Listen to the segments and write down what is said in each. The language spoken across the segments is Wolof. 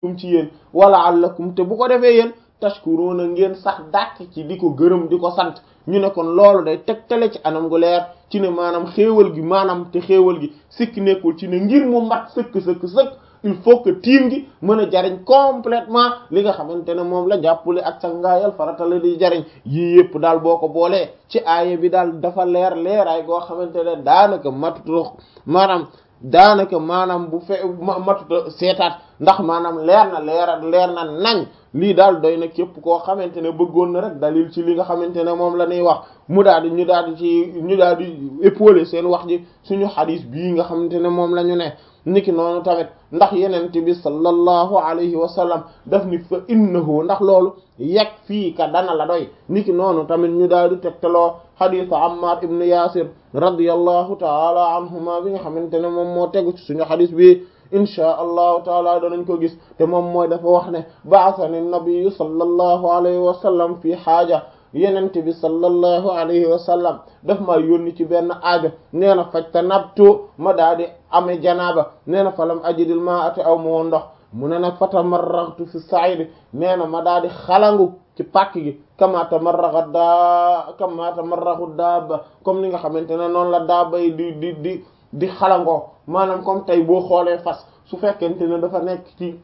um ci yéen wala allakum te bu ko defee yéen tashkuruna ngeen sax dàkk ci di ko gërëm di ko sant ñu ne kon loolu day tegtale ci anam gu leer ci ne maanaam xéewal gi maanaam te xéewal gi sikk nekkul ci ne ngir mu mat sëkk sëkk sëkk il faut que tiim gi mën a jariñ complètement li nga xamante ne moom la jàppale ak sa ngaayal farata la di jariñ yii yëpp daal boo ko boolee ci aaya bi daal dafa leer leeraay goo xamante ne daanaka matuto maanaam daanaka maanaam bu fe matuta seetaat ndax maanaam leer na leera leer na nañ lii daal doy na képp koo xamante ne bëggoon na rek dalil ci li nga xamante ne moom la ñuy wax mu daal di ñu daal di ci ñu daal di épauler seen wax ji suñu xadis bii nga xamante ne moom la ñu ne niki noonu tamit ndax yenente bi sallallahu alayhi wa sallam daf ni fa innahu ndax loolu yegg fii ka dana la doy niki noonu tamit ñu daal di tegtaloo xadisu Ammar ibn Yasir radiyallahu taala anhuma bi nga xamante ne moom moo tegu ci suñu xadis bi inchaa allahu taala danañ ko gis te moom mooy dafa wax ne ba'athani nabiyyu sallallahu alayhi wa sallam fii xaaja yenente bi sallallahu alayhi wa sallam daf maa yónni ci benn aajo nee na fajta nabtu ma daa di ame janaaba nee na falam ajidil ma ate aw ma woon ndox mu ne nag fatamarraghtu fi sa'id nee na ma daa di xalangu ci pàkk gi kama tamarragha daa kama tamarraghu daaba comme ni nga xamante ne noonu la daaba yi di di di di xalangoo maanaam comme tey boo xoolee fas su fekkente ne dafa nekk ci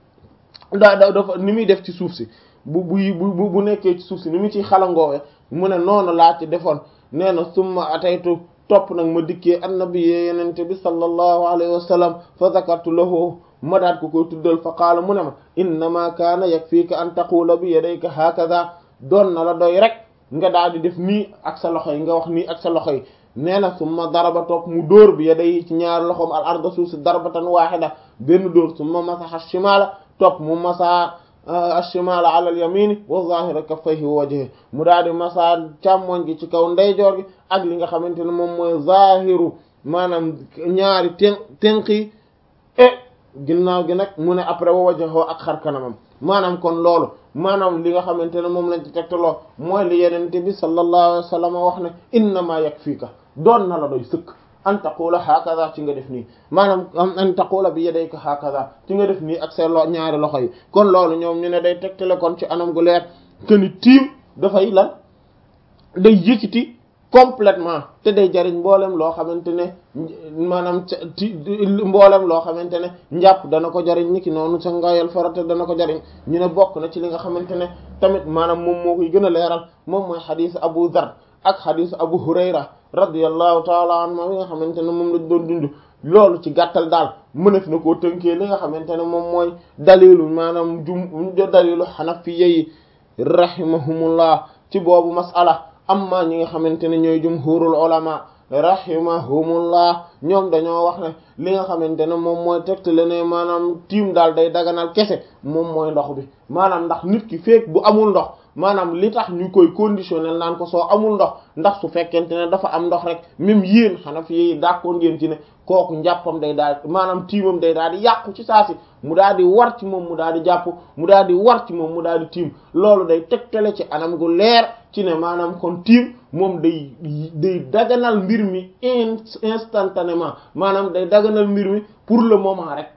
da dafa ni muy def ci suuf si bu bu bu bu nekkee ci suuf si ni mu ciy xalangoowee mu ne noonu laa ci defoon nee na summa ataytu topp nag ma dikkee annabi yenente bi sallallahu alayhi wa sallam fa zakartu lahu ma daat ko koy tuddal fa qaala mu ne ma innama kaana yakfiika an taqula bi yadayka hakaza doon na la doy rek nga daal di def nii ak sa loxo yi nga wax nii ak sa loxo yi nee na summa daraba topp mu dóor bi yaday ci ñaari loxoom al arda suuf si darbatan wahida benn dóor summa masaha shimala topp mu masaa ashimala ala al yamini wa zahira kaffayhi wa wajhihi mu daal di masa càmmoñ gi ci kaw ndeyjoor gi ak li nga xamante ne moom mooy zahiru maanaam ñaari ten tenqi e ginnaaw gi nag mu ne après wa wajhahu ak xar kanamam maanaam kon loolu maanaam li nga xamante ne moom lañ ci tegtaloo mooy li yenente bi sallallahu alayhi wa sallam wax ne innama yakfika doon na la doy sëkk an taqula hakaza ci nga def nii maanaam an taqula bi yadayka hakaza ci nga def nii ak say lo ñaari loxo yi kon loolu ñoom ñu ne day tegtale kon ci anam gu leer que ni tiim dafay lan day yëkkati complètement te day jariñ mboolem loo xamante ne maanaam ti mboolem loo xamante ne njàpp dana ko jariñ niki noonu sa ngayal farata dana ko jariñ ñu ne bokk na ci li nga xamante ne tamit maanaam moom moo koy gën a leeral moom mooy xadiis Abu Dhar ak xadiis Abu Hurayra radiyallahu taala anhu mi nga xamante ne moom lañ doon dund loolu ci gàttal daal mënef na koo tënkee li nga xamante ne moom mooy dalilu maanaam jum dalilu xanafiya yi rahimahumullah ci boobu masala amma ñi nga xamante ne ñooy jumhurul ulama rahimahumullah ñoom dañoo wax ne li nga xamante ne moom mooy tegtale ne maanaam tiim daal day daganal kese moom mooy ndox bi maanaam ndax nit ki feek bu amul ndox maanaam li tax ñu koy conditionnel naan ko soo amul ndox ndax su fekkente ne dafa am ndox rek même yéen xanaa fi yéen d'accord ngeen ci ne kooku njàppam day daal maanaam tiimam day daal di yàqu ci saa si mu daal di war ci moom mu daal di jàpp mu daal di war ci moom mu daal di tiim loolu day tegtale ci anam gu leer ci ne maanaam kon tiim moom day day daganal mbir mi instantanément maanaam day daganal mbir mi pour le moment rek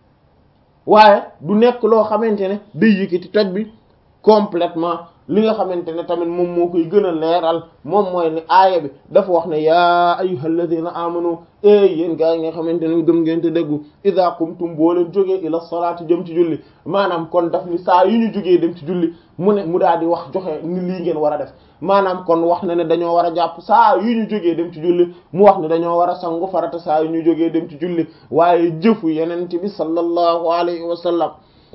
waaye du nekk loo xamante ne day yëkkati toj bi complètement li nga xamante ne tamit moom moo koy gën a leeral moom mooy ne aaya bi dafa wax ne yaa ayyuhal ladina amanu e yéen gaa yi nga xamante ne gëm ngeen te déggu idha qumtum boo leen jógee ila salaati jëm ci julli maanaam kon daf ni saa yu ñu jógee dem ci julli mu ne mu daal di wax joxe ni lii ngeen war a def maanaam kon wax na ne dañoo war a jàpp saa yu ñu jógee dem ci julli mu wax ne dañoo war a sangu farata saa yu ñu jógee dem ci julli waaye jëfu yenente bi sallallahu alayhi wa sallam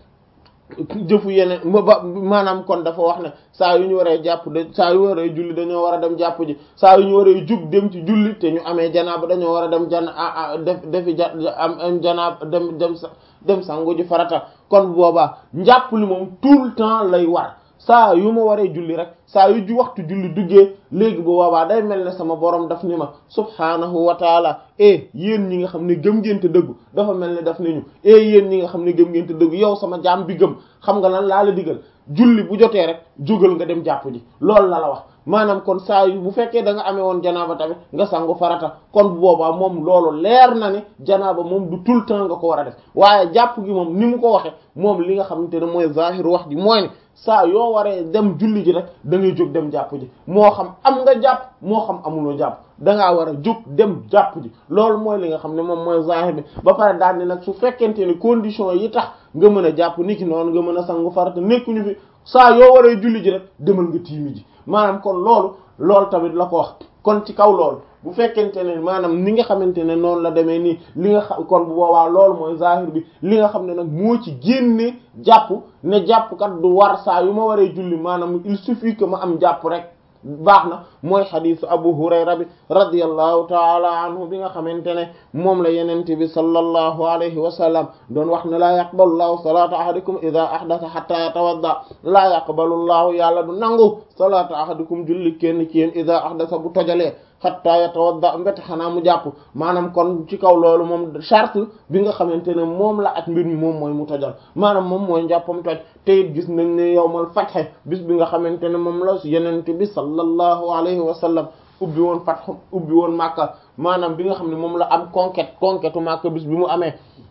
jëfu yeneen ba maanaam kon dafa wax ne saa yu ñu waree jàpp de saa yu waree julli dañoo war a dem jàpp ji saa yu ñu waree jug dem ci julli te ñu amee janaaba dañoo war a dem jana def defi ja am janaaba dem dem dem sangu ji farata kon boobaa njàpp li moom tout le temps lay war saa yu ma waree julli rek saa yu ju waxtu julli duggee léegi bu boobaa day mel ne sama borom daf ni ma subhaanahu wa taala e yéen ñi nga xam ne gëm ngeen te dëggu dafa mel ne daf ni ñu e yéen ñi nga xam ne gëm ngeen te dëggu yow sama jaam bi gëm xam nga lan laa la digal julli bu jotee rek jógal nga dem jàpp ji loolu la la wax maanaam kon saa yu bu fekkee da nga amee woon janaaba tamit nga sangu farata kon bu boobaa moom loolu leer na ne janaaba moom du tout le temps nga ko war a def waaye jàpp gi moom ni mu ko waxe moom li nga xamante ne mooy zahir wax ji mooy ne saa yoo waree dem julli ji rek da ngay jóg dem jàpp ji moo xam am nga jàpp moo xam amuloo jàpp dangaa war a jóg dem jàpp ji loolu mooy li nga xam ne moom mooy zahir bi ba pare daal ni nag su fekkente ne condition yi tax nga mën a jàpp niki noonu nga mën a sangu farata nekkuñu fi saa yoo waree julli ji rek demal nga tiimi ji maanaam kon loolu loolu tamit la ko wax kon ci kaw loolu bu fekkente ne maanaam ni nga xamante ne noonu la demee nii li nga xam kon bu boobaa loolu mooy zahir bi li nga xam ne nag moo ci génne jàpp ne jàpp kat du war saa yu ma waree julli maanaam il suffit que ma am jàpp rek baax na mooy xadisu abu hurayra bi radiyallahu taala anhu bi nga xamante ne moom la yenente bi sallallahu alayhi wa sallam doon wax ne laa yaqbalu llahu salata ahadikum ida ahdatha hatta yatawadda laa yaqbalu llahu yàlla du nangu salata ahadikum julli kenn ci yéen ida ahdatha bu tojalee hatta yatawadda mbéte xanaa mu jàpp maanaam kon ci kaw loolu moom charte bi nga xamante ne moom la ak mbir mi moom mooy mu tojal maanaam moom mooy njàppam toj te it gis nañ ne yowmal fatxe bis bi nga xamante ne moom la yenente bi sallallahu alayhi wa sallam ubbi woon fatx ubbi woon màkka maanaam bi nga xam ne moom la am conquête conquête màkka bis bi mu amee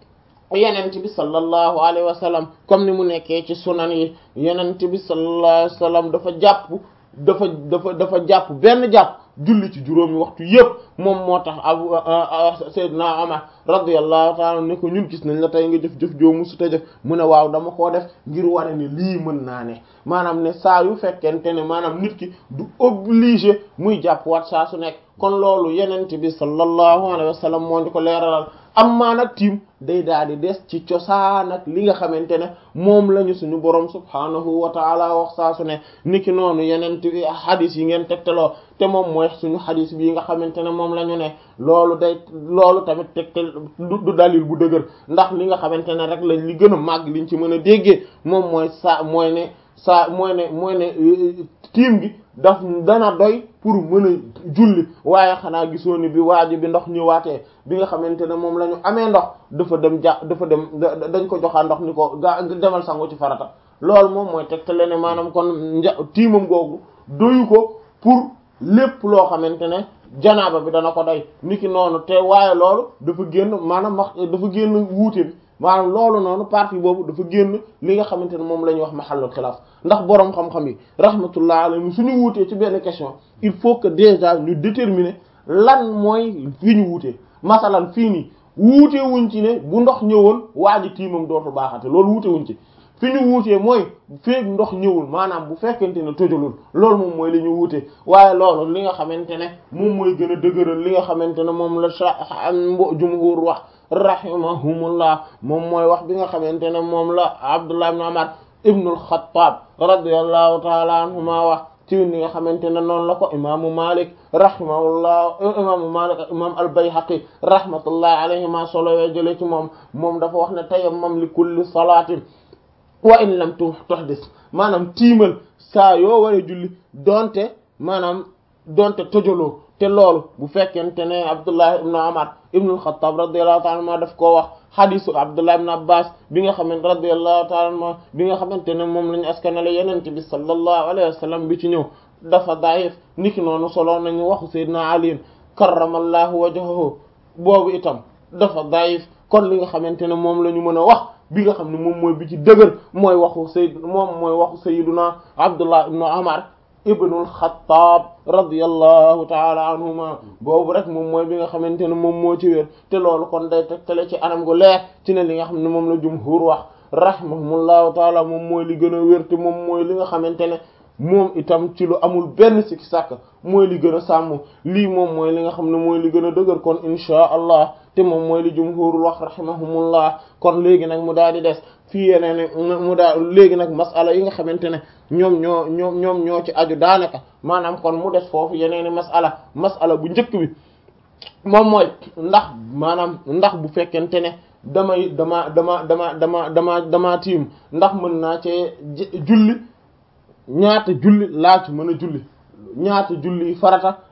yenente bi sallallahu alayhi wa sallam comme ni mu nekkee ci sunan yi yenente bi sallallahu alayhi wa sallam dafa jàpp dafa dafa dafa jàpp benn jàpp julli ci juróomi waxtu yëpp moom moo tax abu sayyidna Umar radiyallahu ta'ala ne ko ñun gis nañ la tey nga jëf-jëf joo musu ta jëf mu ne waaw dama koo def ngir wane ne lii mën naa ne maanaam ne saa yu fekkente ne maanaam nit ki du obligé muy jàpp wat saa su nekk kon loolu yenente bi sallallahu alayhi wa sallam moo ñu ko leeralal amma nag tiim day daal di des ci cosaan ak li nga xamante ne moom lañu suñu borom subhaanahu wa taala wax saa su ne niki noonu yeneen hadith yi ngeen tegtaloo te moom mooy suñu hadith bii nga xamante ne moom la ñu ne loolu day loolu tamit tegtal du dalil bu dëgër ndax li nga xamante ne rek lañ li gën a màgg liñ ci mën a déggee moom mooy saa mooy ne saa mooy ne mooy ne tiim gi daf dana doy pour mën a julli waaye xanaa gisoo ni bi waaju bi ndox ñëwaatee bi nga xamante ne moom la ñu amee ndox dafa dem ja dafa dem dañ ko joxaa ndox ni ko gaa demal sangu ci farata loolu moom mooy tegtale ne maanaam kon nja tiimam googu doyu ko pour lépp loo xamante ne janaaba bi dana ko doy niki noonu te waaye loolu dafa génn maanaam wax dafa génn wuute bi maanaam loolu noonu partie boobu dafa génn li nga xamante ne moom la ñuy wax mahallul xilaaf ndax boroom xam-xam yi rahmatullah alayhi suñu wuutee ci benn question il faut que déjà ñu déterminer lan mooy fi ñu wuutee masalan fii nii wuute wuñ ci ne bu ndox ñëwoon waa ji tiimam dootul baaxate loolu wuute wuñ ci fi ñu wuutee mooy feeg ndox ñëwul maanaam bu fekkente ne tojalul loolu moom mooy li ñu wuute waaye loolu li nga xamante ne moom mooy gën a dëgëral li nga xamante ne moom la jumhur wax rahimahumullah moom mooy wax bi nga xamante ne moom la Abdullah ibn Umar ibnul Xattaab radiyallahu taala anhuma wax ci ni nga xamante ne noonu la ko imaamu Malik rahimahullah imaamu Malik ak imaam al-Bayhaqi rahmatullahi alayhima solowee jëlee ci moom moom dafa wax ne tayammam li kulli salaatin wa in lam tuhdis maanaam tiimal saa yoo waree julli donte maanaam donte tojaloo te loolu bu fekkente ne Abdullah ibn Umar ibn al-Khattab radiyallahu ta'ala anhuma daf koo wax xadisu Abdullah ibn Abbas bi nga xamante radiyallahu ta'ala anhuma bi nga xamante ne moom la ñu askanale yenente bi sallallahu alayhi wa sallam bi ci ñëw dafa daif niki noonu solo nañu waxu Seydina Ali karramallahu wajhahu boobu itam dafa daif kon li nga xamante ne moom la ñu mën a wax bi nga xam ne moom mooy bi ci dëgër mooy waxu Seyd moom mooy waxu Sayyiduna Abdullah ibn Umar ibnul Xattaab radiyallahu taala anhuma boobu rek moom mooy bi nga xamante ne moom moo ci wér te loolu kon day tegtale ci anam gu leer ci ne li nga xam ne moom la jumhur wax rahimahumullahu taala moom mooy li gën a wér te moom mooy li nga xamante ne moom itam ci lu amul benn sikki sàkk mooy li gën a sàmm lii moom mooy li nga xam ne mooy li gën a dëgër kon inchaa allah te moom mooy li jumhurul wax rahimahumullah kon léegi nag mu daal di des fii yeneen mu daal léegi nag masala yi nga xamante ne ñoom ñoo ñoom ñoom ñoo ci aju daanaka maanaam kon mu des foofu yeneeni masala masala bu njëkk bi moom mooy ndax maanaam ndax bu fekkente ne damay dama dama dama dama dama dama tiim ndax mën naa cee julli ñaata julli laa ci mën a julli ñaata julli farata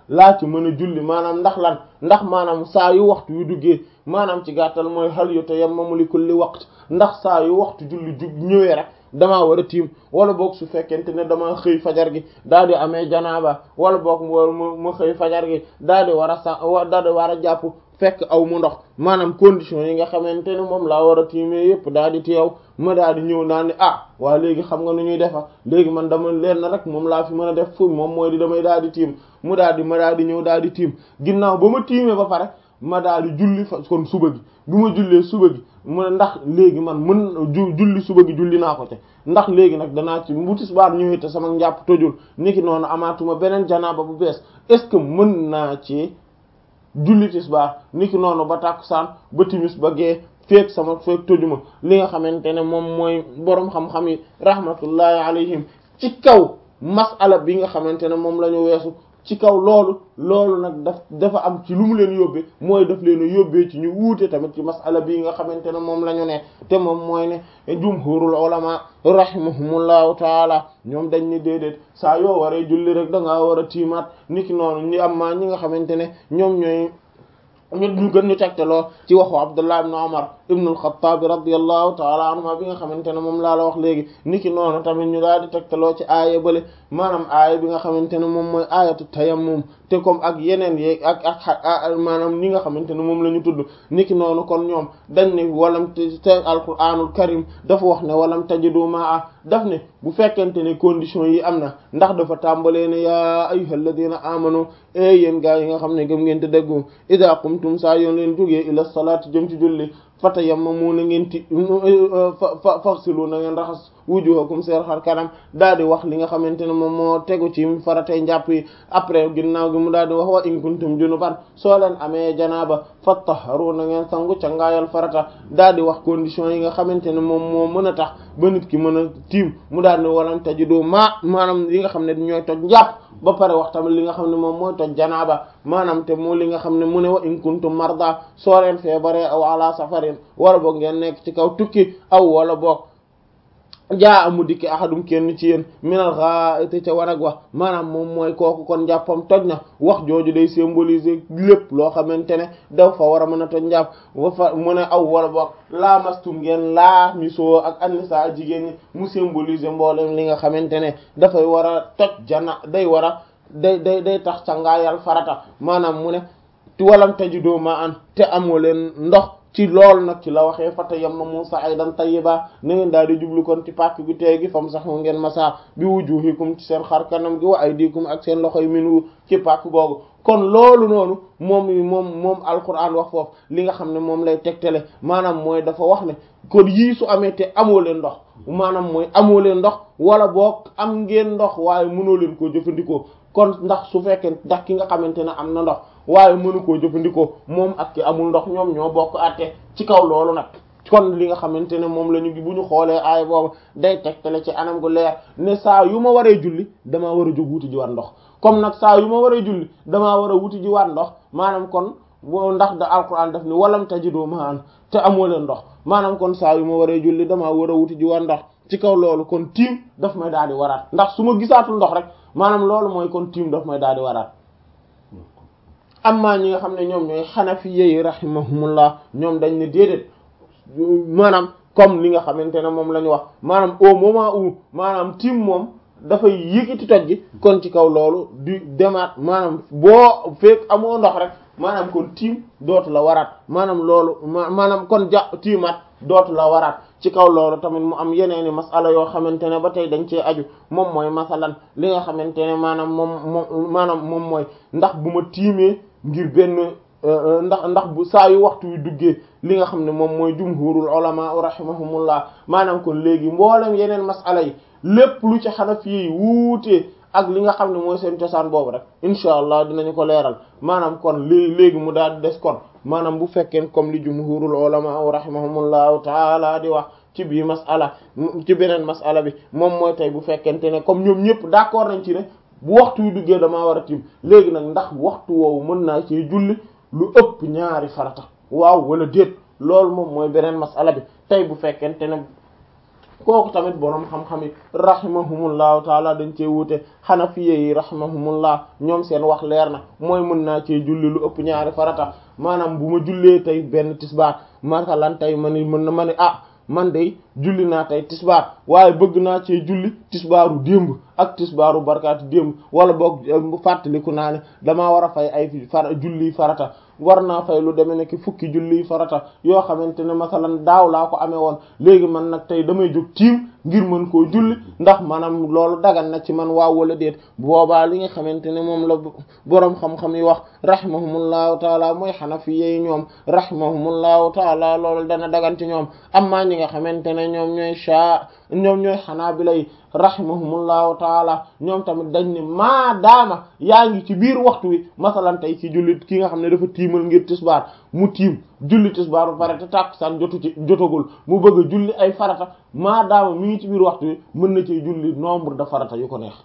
laa ci mën a julli maanaam ndax lan ndax maanaam saa yu waxtu yu duggee maanaam ci gàttal mooy hal yatayammamu li kulli waqt ndax saa yu waxtu julli jug ñëwee rek damaa war a tiim wala boog su fekkente ne dama xëy fajar gi daal di amee janaaba wala boog mu ma xëy fajar gi daal di war a sa daal di war a jàpp fekk aw mu ndox maanaam condition yi nga xamante ne moom laa war a tiimee yépp daal di teew ma daal di ñëw naan ni ah waa léegi xam nga nu ñuy defa léegi man dama leen na rek moom laa fi mën a def fu moom mooy di damay daal di tiim mu daal di ma daal di ñëw daal di tiim ginnaaw ba ma tiimee ba pare ma daal di julli fa kon suba gi bu ma jullee suba gi mu ndax léegi man mën julli suba gi julli naa ko te ndax léegi nag danaa ci bu tisbaar ñëwee te sama njàpp tojul niki noonu amaatuma beneen janaaba bu bees est-ce que mën naa ci julli tisbaar niki noonu ba tàkkusaan ba timis ba gee feek sama feek tojuma li nga xamante ne moom mooy boroom xam-xam yi rahmatullahi alayhim ci kaw masala bi nga xamante ne moom la ñu weesu ci kaw loolu loolu nag daf dafa am ci lu mu leen yóbbee mooy daf leen a yóbbee ci ñu wuute tamit ci masala bii nga xamante ne moom la ñu ne te moom mooy ne jumhurul ulama rahimahumullahu taala ñoom dañ ne déedéet saa yoo waree julli rek da ngaa war a tiimaat niki noonu ñi am maa ñi nga xamante ne ñoom ñooy ñu ñu gën ñu tegteloo ci waxu Abdullah ibn Umar ibn al-Khattab radiyallahu ta'ala anhuma bi nga xamante ne moom laa la wax léegi niki noonu tamit ñu daal di tegteloo ci aaya bële maanaam aaya bi nga xamante ne moom mooy aayatu tayammum te comme ak yeneen yeeg ak ak maanaam ñi nga xamante ne moom la ñu tudd niki noonu kon ñoom dañ ne walam te alquranul karim dafa wax ne walam tajidu ma'a daf ne bu fekkente ne condition yi am na ndax dafa tàmbalee ne yaa ayyuhal ladina amanu e yéen gaa yi nga xam ne gëm ngeen te déggu ida qumtum saa yoon leen jógee ila salaati jëm ci julli fatayammamu na ngeen ti fa faghsilu na ngeen raxas wujuhakum seen xar kanam daal di wax li nga xamante ne moom moo tegu ci faratay njàpp yi après ginnaaw gi mu daal di wax wa in kuntum junuban soo leen amee janaaba fattaharu na ngeen sangu ca ngaayal farata daal di wax condition yi nga xamante ne moom moo mën a tax ba nit ki mën a tiim mu daal di walam tajidu ma maanaam li nga xam ne ñooy toj njàpp ba pare wax tamit li nga xam ne moom mooy toj janaaba maanaam te moo li nga xam ne mu ne wa in kuntum marda soo leen feebaree aw ala safarin wala boog ngeen nekk ci kaw tukki aw wala boog jaa amu dikki ahadum kenn ci yéen minal ghaa'iti ca wanag wax maanaam moom mooy kooku kon njàppam toj na wax jooju day symboliser lépp loo xamante ne daw fa war a mën a toj njàpp wa fa mu ne aw wala boog laamastum ngeen laa mi soo ak annisa jigéen ñi mu symboliser mboolem li nga xamante ne dafay war a toj jana day war a day day day tax cangaayal farata maanaam mu ne walam tajidoo ma an te amoo leen ndox ci loolu nag ci la waxee fatayammamu sa'idan tayyiba na ngeen daal di jublu kon ci pàkk bi tey gi fam sax ngeen masa bi wujuhikum ci seen xar kanam gi wa aydikum ak seen loxo yi minu ci pàkk googu kon loolu noonu moom moom moom alquran wax foofu li nga xam ne moom lay tegtale maanaam mooy dafa wax ne kon yii su amee te amoo leen ndox maanaam mooy amoo leen ndox wala boog am ngeen ndox waaye mënoo leen koo jëfandikoo kon ndax su fekkee ndax ki nga xamante ne am na ndox waaye mënu koo jëfandikoo moom ak ki amul ndox ñoom ñoo bokk àtte ci kaw loolu nag kon li nga xamante ne moom la ñu bu ñu xoolee aay boobu day tegtale ci anam gu leer ne saa yu ma waree julli damaa war a jóg wuti ji waat ndox comme nag saa yu ma waree julli damaa war a wuti ji waat ndox maanaam kon boo ndax da alquran daf ni walam tajidu ma'an te amoo leen ndox maanaam kon saa yu ma waree julli damaa war a wuti ji waat ndox ci kaw loolu kon tiim daf may daal di waraat ndax su ma gisaatul ndox rek maanaam loolu mooy kon tiim daf may daal di waraat amma ñi nga xam ne ñoom ñooy xanafiyyi rahimahumullah ñoom dañ ne déedéet maanaam comme li nga xamante ne moom la ñu wax maanaam au moment où maanaam tiim moom dafay yëkkati toj gi kon ci kaw loolu du demaat maanaam boo fekk amoo ndox rek maanaam kon tiim dootu la waraat maanaam loolu maanaam kon ja tiimaat dootu la waraat ci kaw loolu tamit mu am yeneeni masala yoo xamante ne ba tey dañ cee aju moom mooy masalan li nga xamante ne maanaam moom moom maanaam moom mooy ndax bu ma tiimee ngir benn ndax ndax bu saa yu waxtu yu duggee li nga xam ne moom mooy jumhurul ulama rahimahumullah maanaam kon léegi mboolem yeneen masala yi lépp lu ci xanafi yi wuutee ak li nga xam ne mooy seen cosaan boobu rek incha allah dinañu ko leeral maanaam kon léegi léegi mu daal di des kon maanaam bu fekkee comme li jumhurul ulama rahimahumullahu taala di wax ci bii masala ci beneen masala bi moom mooy tey bu fekkente ne comme ñoom ñëpp d'accord nañ ci ne bu waxtu yu duggee damaa war a tiim léegi nag ndax waxtu woowu mën naa ci julli lu ëpp ñaari farata waaw wala déet loolu moom mooy beneen masala bi tey bu fekkente ne kooku tamit boroom xam-xam yi rahimahumullahu taala dañ cee wuute xanafiye yi rahimahumullah ñoom seen wax leer na mooy mën naa cee julli lu ëpp ñaari farata maanaam bu ma jullee tey benn tisbaar masalan tey ma ni mën na ma ni ah man de julli naa tey tisbaar waaye bëgg naa cee julli tisbaaru démb ak tisbaaru barkaati démb wala boog fàttaliku naa ne damaa war a fay ay far julli farata war naa fay lu demee ne ki fukki julli farata yoo xamante ne masalan daaw laa ko amee woon léegi man nag tey damay jóg tiim ngir mën koo julli ndax maanaam loolu dagan na ci man waaw wala déet boobaa li nga xamante ne moom la boroom xam-xam yi wax rahimahumullahu taala mooy xanafi yi ñoom rahimahumullahu taala loolu dana dagan ci ñoom amma ñi nga xamante ne ñoom ñooy sha ñoom ñooy xanaabila yi rahimahumullahu taala ñoom tamit dañ ne maadaama yaa ngi ci biir waxtu wi masalan tey ci jullit ki nga xam ne dafa tiimal ngir tisbaar mu tiim julli tisbaar ba pare te tàkkusaan jotu ci jotagul mu bëgg a julli ay farata maadaama mi ngi ci biir waxtu wi mën na ci julli nombre de farata yu ko neex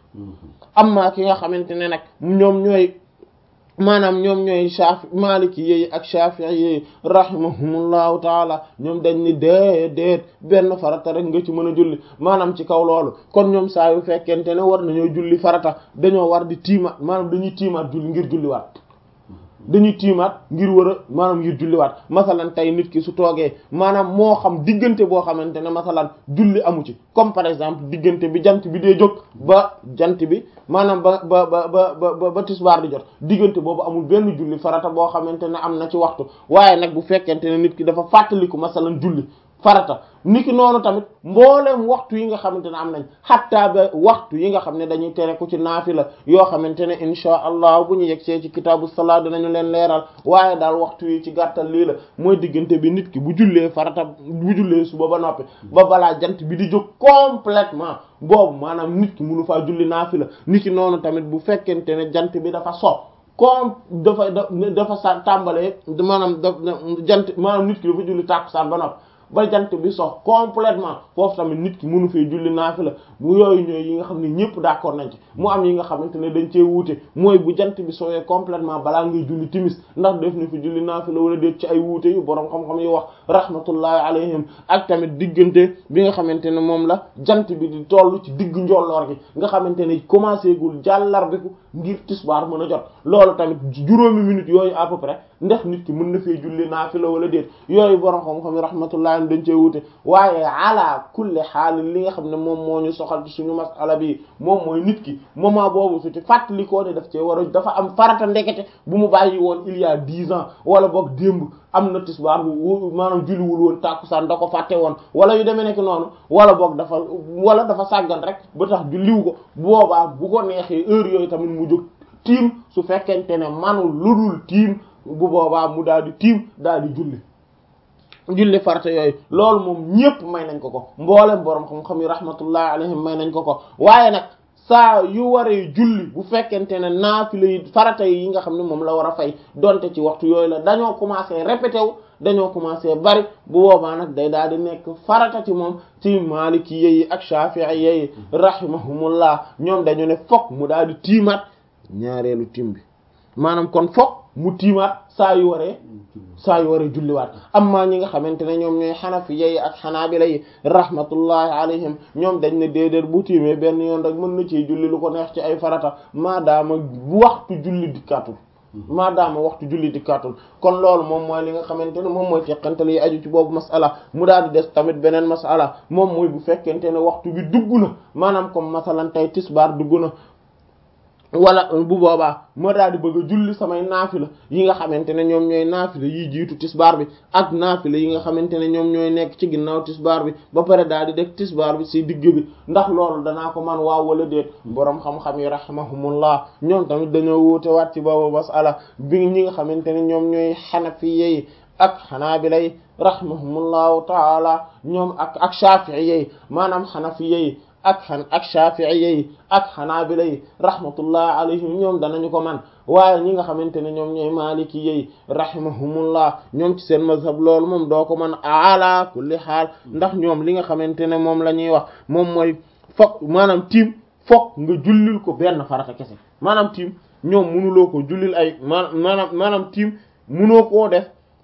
amma ki nga xamante ne nag ñoom ñooy maanaam ñoom ñooy shafi maliki yi ak shafi'i yi rahimahumullahu taala ñoom dañ ni déet déet benn farata rek nga ci mën a julli maanaam ci kaw loolu kon ñoom saa yu fekkente ne war nañoo julli farata dañoo war di tiimaat maanaam dañuy tiimaat julli ngir julliwaat dañuy tiimaat ngir war a maanaam ngir julliwaat masalan tey nit ki su toogee maanaam moo xam diggante boo xamante ne masalan julli amu ci comme par exemple diggante bi jant bi dee jóg ba jant bi maanaam ba ba ba ba ba ba tisbaar di jot diggante boobu amul benn julli farata boo xamante ne am na ci waxtu waaye nag bu fekkente ne nit ki dafa fàttaliku masalan julli farata niki noonu tamit mboolem waxtu yi nga xamante ne am nañ xattaa ba waxtu yi nga xam ne dañuy tere ku ci naafila yoo xamante ne insha allah bu ñu yegsee ci kitaabu salaat dinañu leen leeral waaye daal waxtu yi ci gàttal lii la mooy diggante bi nit ki bu jullee farata bu jullee suba ba noppi ba balaa jant bi di jóg complètement boobu maanaam nit ki mënu faa julli naafila niki noonu tamit bu fekkente ne jant bi dafa so comme dafa dafa sa tàmbalee maanaam da jant maanaam nit ki dafa julli tàkkusaan ba noppi ba jant bi sox complètement foofu tamit nit ki mënu fee julli naafila bu yooyu ñooy yi nga xam ne ñëpp d'accord nañ ci mu am yi nga xamante ne dañ cee wuute mooy bu jant bi sowee complètement balaa ngay julli timis ndax def na fi julli naafila wala déet ci ay wuute yu boroom xam-xam yi wax rahmatullahi alayhim ak tamit diggante bi nga xamante ne moom la jant bi di toll ci digg njolloor gi nga xamante ne commencé gul jàllar biku ngir tisbaar mën a jot loolu tamit juróomi minutes yooyu à peu près ndax nit ki mën na fee julli naafila wala déet yooyu boroom xam-xam yi rahmatullahi dañ cee wute waaye ala kulli xaal li nga xam ne moom moo ñu soxal ci suñu masala bi moom mooy nit ki moment boobu su ci fàttalikoo ne daf cee war a dafa am farata ndekete bu mu bàyyi woon il y a dix ans wala boog démb am na tisbaar bu maanaam julliwul woon tàkkusaan da ko fàtte woon wala yu demee nekk noonu wala boog dafa wala dafa sàggan rek ba tax julliw ko boobaa bu ko neexee heure yooyu tamit mu jóg tiim su fekkente ne manul lu dul tiim bu boobaa mu daal di tiim daal di julli julli farata yooyu loolu moom ñépp may nañ ko ko mboolem boroom xam-xam yi rahmatullahi alayhim may nañ ko ko waaye nag saa yu waree julli bu fekkente ne naafila yi farata yi nga xam ne moom la war a fay donte ci waxtu yooyu la dañoo commencé répété wu dañoo commencé bari bu boobaa nag day daal di nekk farata ci moom ci maliki yi ak shafi'i yi rahimahumullah ñoom dañu ne fokk mu daal di tiimaat ñaareelu tim bi maanaam kon fokk mu tiimaat saa yu waree saa yu waree julliwaat amma ñi nga xamante ne ñoom ñooy xanafi yi ak xanaabila yi rahmatullahi alayhim ñoom dañ ne déedéet bu tiimee benn yoon rek mën na ci julli lu ko neex ci ay farata maadaama waxtu julli dikkaatul maadaama waxtu julli dikkaatul kon loolu moom mooy li nga xamante ne moom mooy teqantal yi aju ci boobu masala mu daal di des tamit beneen masala moom mooy bu fekkente ne waxtu bi dugg na maanaam comme masalan tey tisbaar dugg na wala bu boobaa ma daal di bëgg a julli samay naafila yi nga xamante ne ñoom ñooy naafila yi jiitu tisbaar bi ak naafila yi nga xamante ne ñoom ñooy nekk ci ginnaaw tisbaar bi ba pare daal di def tisbaar bi ci digg bi ndax loolu danaa ko man waaw wala déet boroom xam-xam yi rahimahumullah ñoom tamit dañoo wuute waat ci boobu masala bi ñi nga xamante ne ñoom ñooy xanafiye yi ak xanaabila yi rahimahumullahu taala ñoom ak ak shafi'i yi maanaam xanafiye yi ak xan ak shafi'i yi ak xanaabila yi rahmatullah alayhim ñoom danañu ko man waaye ñi nga xamante ne ñoom ñooy maliki yi rahimahumullah ñoom ci seen mazhab loolu moom doo ko mën ala kulli xaal ndax ñoom li nga xamante ne moom la ñuy wax moom mooy fokk maanaam tiim fokk nga jullil ko benn farata kese maanaam tiim ñoom mënuloo ko jullil ay maanaam maanaam tiim mënoo koo def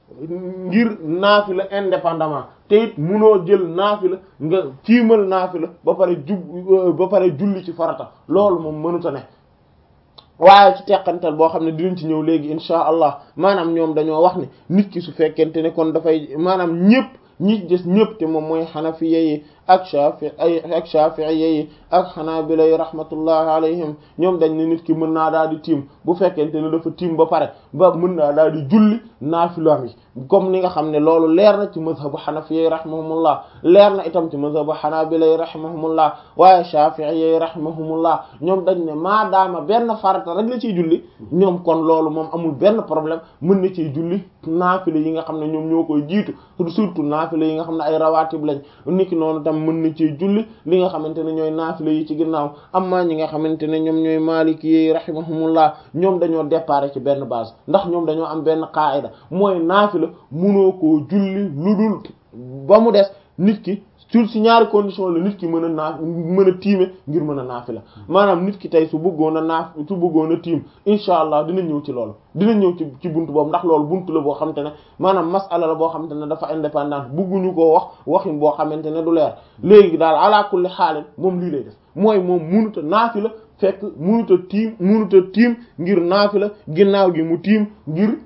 ngir naafila indépendamment te it munoo jël naafila nga tiimal naafila ba pare jub ba pare julli ci farata loolu moom mënuta ne waaye ci teqantal boo xam ne dinañ ci ñëw léegi insha allah maanaam ñoom dañoo wax ne nit ki su fekkente ne kon dafay maanaam ñépp ñi des ñépp te moom mooy xanafiya yi ak shafi ay ak shafi'iyya yi ak xanaabila yi rahmatullahi alayhim ñoom dañ ne nit ki mën naa daal di tiim bu fekkente ne dafa tiim ba pare ba mën naa daal di julli naafila yi comme ni nga xam ne loolu leer na ci mazhabu xanafiya yi rahimahumullah leer na itam ci mazhabu xanaabila yi rahimahumullah waaye shafi'iyya yi rahimahumullah ñoom dañ ne maadaama benn farata rek la ciy julli ñoom kon loolu moom amul benn problème mën na ciy julli naafila yi nga xam ne ñoom ñoo koy jiitu surtout naafila yi nga xam ne ay rawaatib lañ niki noonu tam mën na ci julli li nga xamante ne ñooy naafila yi ci ginnaaw amma ñi nga xamante ne ñoom ñooy maliki yi rahimahumullah ñoom dañoo départ ci benn base ndax ñoom dañoo am benn qaida mooy naafila munoo koo julli lu dul ba mu des nit ki sur si ñaari condition la nit ki mën a naaf mën a tiime ngir mën a naafila maanaam nit ki tey su bëggoon a naaf su bëggoon a tiim incha allah dina ñëw ci loolu dina ñëw ci ci buntu boobu ndax loolu buntu la boo xamante ne maanaam masala la boo xamante ne dafa indépendant bëgguñu koo wax waxin boo xamante ne du leer léegi daal ala kulli xaalin moom lii lay def mooy moom munuta naafila fekk munuta tiim munuta tiim ngir naafila ginnaaw gi mu tiim ngir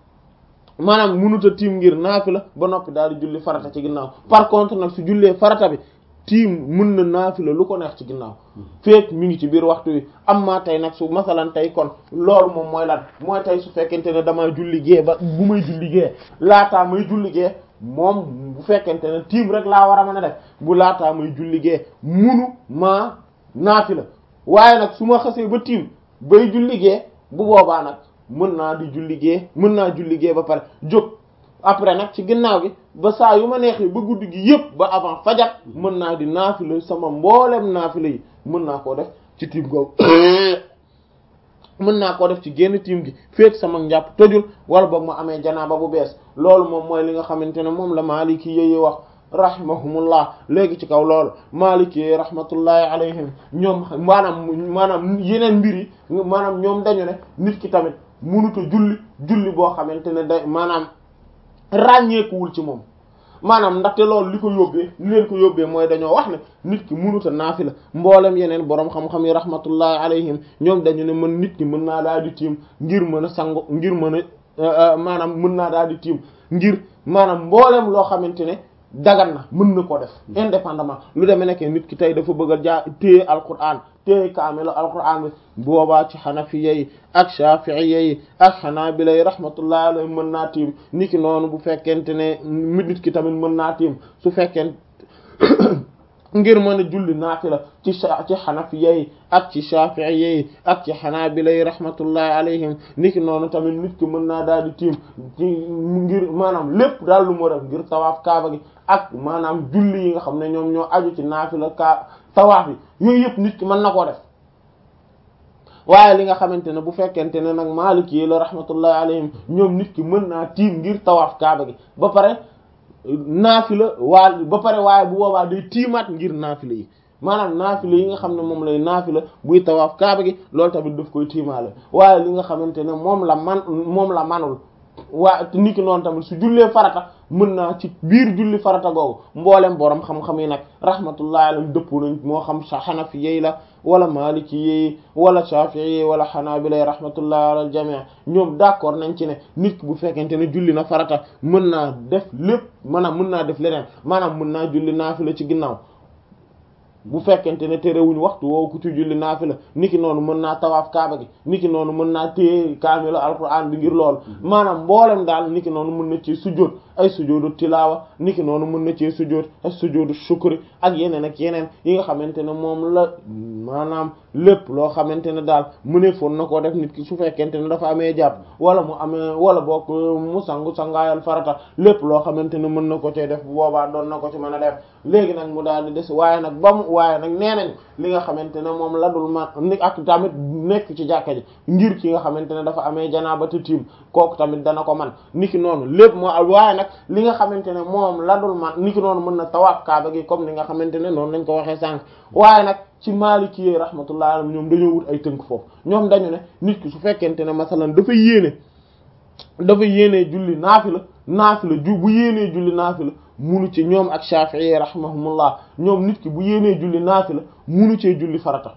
maanaam munuta tiim ngir naafila ba noppi daal di julli farata ci ginnaaw par contre nag su jullee farata bi tiim mën na naafila lu ko neex ci ginnaaw fekk mi ngi ci biir waxtu wi am maa tey nag su masalan tey kon loolu moom mooy lan mooy tey su fekkente ne damaa julli gee ba bu may julli gee laataa may julli gee moom bu fekkente ne tiim rek laa war a mën a def bu laataa may julli gee munu maa naafila waaye nag su ma xasee ba tiim bay julli gee bu boobaa nag mën naa di julli gee mën naa julli gee ba pare jóg après nag ci ginnaaw gi ba saa yu ma neexee ba guddi gi yëpp ba avant fajar mën naa di naafila sama mboolem naafila yi mën naa koo def ci tiim googu mën naa koo def ci génn tiim gi fekk sama njàpp tojul wala boog ma amee janaaba bu bees loolu moom mooy li nga xamante ne moom la Maliki yi wax rahimahumullah léegi ci kaw loolu Maliki yi rahmatullahi alayhim ñoom maanaam maanaam yeneen mbir yi maanaam ñoom dañu ne nit ki tamit mënuta julli julli boo xamante ne day maanaam ràññeekuwul ci moom maanaam ndaxte loolu li ko yóbbee li leen ko yóbbee mooy dañoo wax ne nit ki mënuta naafila mboolem yeneen boroom xam-xam yi rahmatullahi alayhim ñoom dañu ne mën nit ki mën naa daal di tiim ngir mën a sangu ngir mën a maanaam mën naa daal di tiim ngir maanaam mboolem loo xamante ne dagan na mën na ko def indépendamment lu demee nekk nit ki tey dafa bëgg a jaa téye alquran téye kaamil alquran bi boobaa ci xanafiya yi ak shafi'iyya yi ak xanaabila yi rahmatullahi alayhim mën naa tiim ni ki noonu bu fekkente ne nit ki tamit mën naa tiim su fekkente ngir mën a julli naafila ci ci xanafiya yi ak ci shafi'iyya yi ak ci xanaabila yi rahmatullahi alayhim ni ki noonu tamit nit ki mën naa daal di tiim ci ngir maanaam lépp daal lu mu def ngir tawaaf kaaba gi ak maanaam julli yi nga xam ne ñoom ñoo aju ci naafila ka tawaaf yi yooyu yëpp nit ki mën na koo def waaye li nga xamante ne bu fekkente ne nag Maliki yi la rahmatullahi alayhim ñoom nit ki mën naa tiim ngir tawaaf kaaba gi ba pare naafila waa ba pare waaye bu boobaa day tiimaat ngir naafila yi maanaam naafila yi nga xam ne moom lay naafila buy tawaaf kaaba gi loolu tamit daf koy tiimaale waaye li nga xamante ne moom la man moom la manul waa te niki noonu tamit su jullee farata mën naa ci biir julli farata googu mboolem borom xam-xam yi nag rahmatullahi alayhim dëpp nañ moo xam xanafi yi la wala maliki yi wala shafi'i yi wala xanaabila yi rahmatullahi ala aljamii ñoom d'accord nañ ci ne nit ki bu fekkente ne julli na farata mën naa def lépp maanaam mën naa def leneen maanaam mën naa julli naafila ci ginnaaw bu fekkente ne terewuñ waxtu woowu ku ci julli naafila niki noonu mën naa tawaaf kaaba gi niki noonu mën naa téye kaamilu alquran bi ngir loolu maanaam mboolem daal niki noonu mën na ci sujjóot ay sujjóotu tilaawa niki noonu mën na ci sujjóot ay sujjóotu shukri ak yeneen ak yeneen yi nga xamante ne moom la maanaam lépp loo xamante ne daal mënee foon na koo def nit ki su fekkente ne dafa amee jàpp wala mu amee wala bokk mu sangu sangaayal farata lépp loo xamante ne mën na ko cee def bu boobaa doon na ko ci mën a def léegi nag mu daal di des waaye nag ba mu waaye nag nee nañ li nga xamante ne moom la dul man ni ak tamit nekk ci jàkka ji ngir ki nga xamante ne dafa amee janaaba te tiim kooku tamit dana ko man niki noonu lépp moo waaye nag li nga xamante ne moom la dul man niki noonu mën na tawaaf kaaba gi comme ni nga xamante ne noonu lañ ko waxee sànq waaye nag ci Maliki yi rahmatullahi alayhim ñoom dañoo wut ay tënk foofu ñoom dañu ne nit ki su fekkente ne masalan dafa yéene dafa yéene julli naafila naafila ju bu yéenee julli naafila munu ci ñoom ak Shafi'i rahimahumullah ñoom nit ki bu yéenee julli naafila munu cee julli farata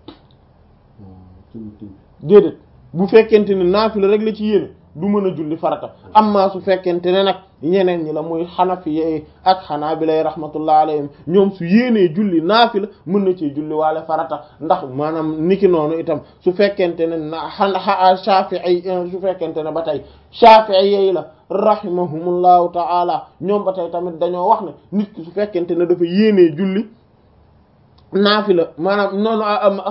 déedéet bu fekkente ne naafila rek la ci yéene du mën a julli farata amma su fekkente ne nag ñeneen ñi la muy xanafi ak xanaabila rahmatullah alayhim ñoom su yéenee julli naafila mën na cee julli waale farata ndax maanaam niki noonu itam su fekkente ne na xana Shafi'i su fekkente ne ba tey Shafi'i la rahimahumullahu ta'ala ñoom ba tey tamit dañoo wax ne nit ki su fekkente ne dafa yéenee julli naafila maanaam noonu